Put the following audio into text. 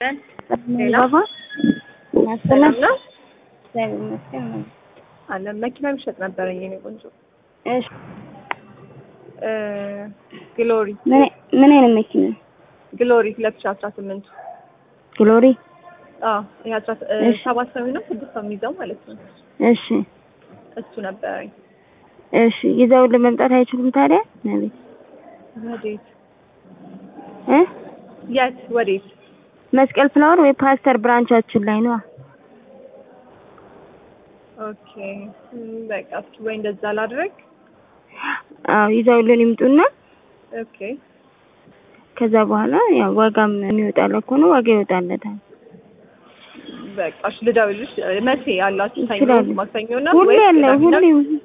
ባባ ሰላም ነው እግዚአብሔር ይመስገን ነው። አለ መኪና የሚሸጥ ነበረኝ የኔ ቆንጆ እሺ እ ግሎሪ ምን ምን አይነት መኪና? ግሎሪ ሁለት ሺህ አስራ ስምንቱ ግሎሪ። አዎ ይሄ አስራ እ እሺ። ሰባት ሰው ነው ስድስት ሰው የሚይዘው ማለት ነው እሺ እሱ ነበረኝ እሺ ይዘውልን መምጣት አይችሉም ታዲያ? ነቤት ወዴት እ የት ወዴት መስቀል ፍላወር ወይ ፓስተር ብራንቻችን ላይ ነው። ኦኬ እም፣ በቃ እስኪ ወይ እንደዛ ላድርግ አዎ ይዘውልን ይምጡና ኦኬ ከዛ በኋላ ያው ዋጋም የሚወጣለት ከሆነ ዋጋ ይወጣለታል። በቃ እሺ ልደውልልሽ መቼ ያላችሁ ሰኞ ይችላሉ። ማክሰኞ እና ሁሌ ወይስ ያለ ቅዳሜ እና ሁሌ